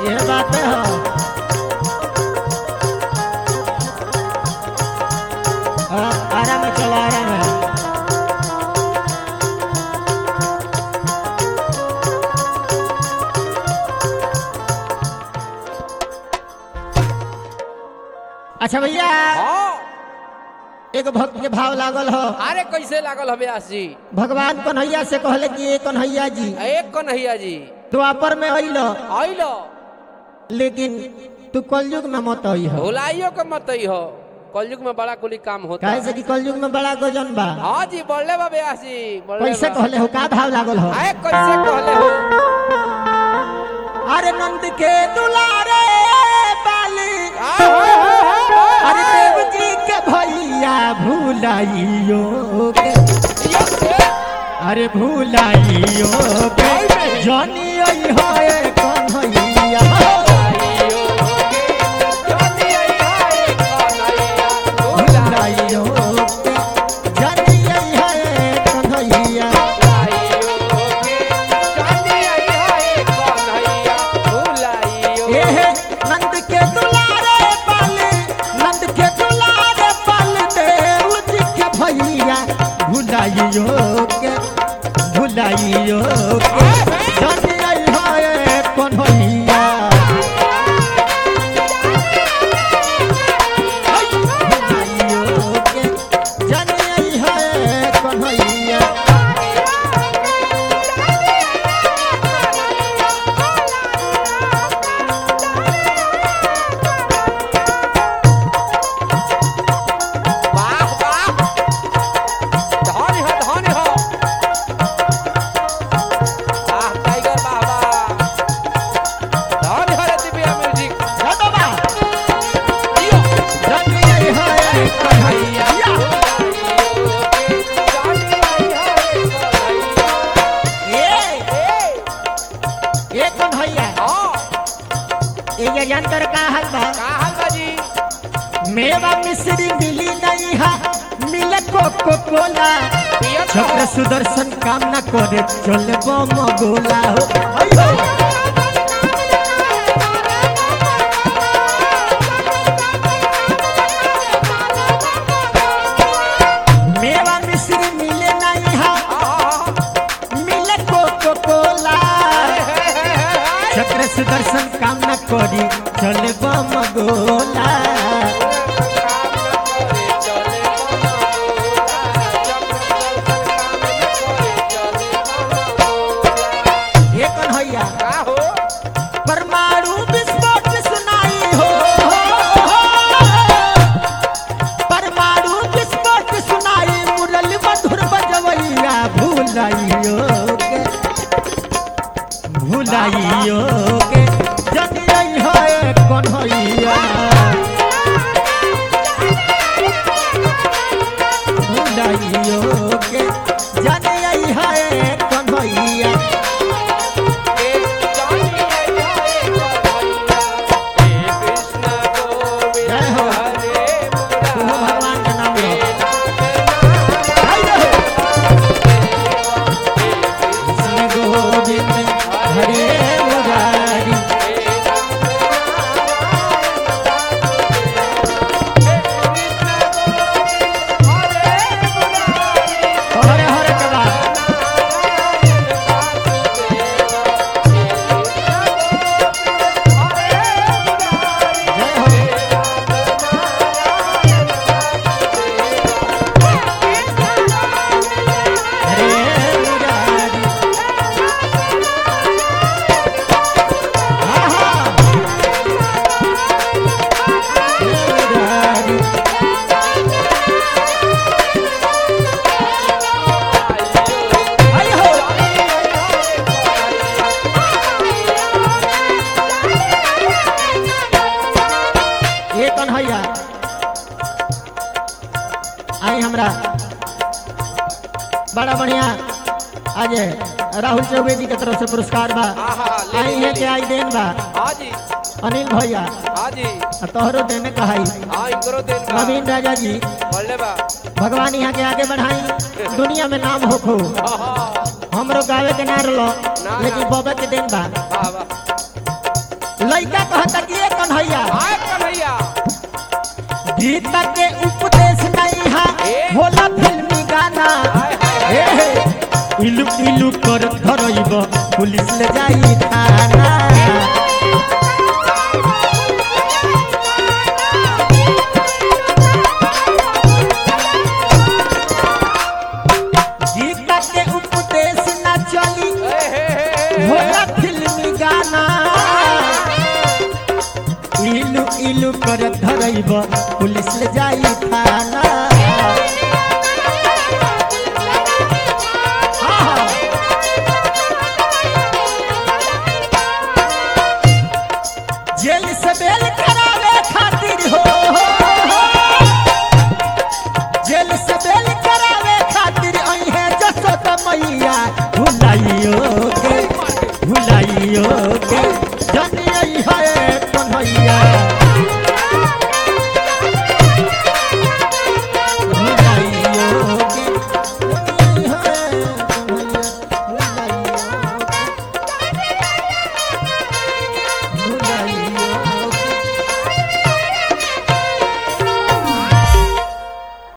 ये बात है हो आ- आराम में चलो आराम में अच्छा भैया हाँ एक भक्त के भाव लागल हो अरे कैसे लागल हमें आस जी भगवान कन्हैया से कहले कि ये कन्हैया जी एक कन्हैया जी द्वापर में अइल आइलो लेकिन तू कलयुग में मत आई हो भुलाइयो के मत ही हो कलयुग में बड़ा कुली काम होता काहे से कि कलयुग में बड़ा गजन बा हाँ जी बोले बा ब्यास जी बोले कैसे बा। कहले हो का भाव लागल हो आए कैसे कहले हो अरे नंद के दुलारे बाली आ, हो, हो, हो, हो, अरे देव जी के भैया भूलाइयो के यो से। अरे भूलाइयो के जनी आई हो ए कन्हैया भुलाइयो के, ज्योति आई हाय कन्हैया, भुलाइयो भूलाइयो के जनी आई हो ए कन्हैया के, ज्योति आई हाय कन्हैया, भुलाइयो। एहे नंद के दुलारे पाले नंद के दुलारे पाले देव जी के भैया भुलाइयो के भुलाइयो के जानी आई हाय कन्हैया भुलाइयो के जानी आई हाय कन्हैया वाह, वाह। धनी हो, धनी हो। वाह, टाइगर, वाह, वाह। धनी हो रे दिव्या म्यूजिक। जा बाबा जियो। जानी आई हाय कन्हैया ए ए कन्हैया ये यंत्र का हल बा मेवा मिश्री मिली नहीं है मिले कोको कोला छत्र सुदर्शन काम न करे चले बम गोला हो अयो मेवा मिश्री मिले नहीं है मिले कोको कोला छत्र सुदर्शन काम न करी चले बम गोला ये कन्हैया परमाणु विस्फोट सुनाई हो परमाणु विस्फोट सुनाई मुरली मधुर बजवैया भूलाइयो के भूलाइयो के जनियै है कन्हैया भूलाइयो के जनियै है कन्हैया जय हो तू भगवान के नाम लो हाय रे हो कृष्ण गोविंद हरे मुरारी हरे हरे कबा जय हो हरे मुरारी हाँ हाँ मुरारी हाय हो ये कन्हैया आई हमरा बड़ा बढ़िया आज राहुल चौबे जी के तरफ से पुरस्कार बा आई है के आई देन बा अनिल भैया आ तोहरो देने कहाई नवीन राजा जी भगवान यहाँ के आगे बढ़ाई दुनिया में नाम हो खो हमरो गावे के ना रलो लेकिन बाबा के दिन बा लड़का कहता कि ये कन्हैया आए कन्हैया गीता के उपदेश नहीं हा ए। होला फिल्मी गाना हाय हाय ए हे, इलु इलु कर धरइब पुलिस ले जाई थाना गीता के उपदेश ना चली हे हे हे होला फिल्मी गाना इलु इलु कर धरइब पुलिस ले जाई थाना हाँ। जेल से बेल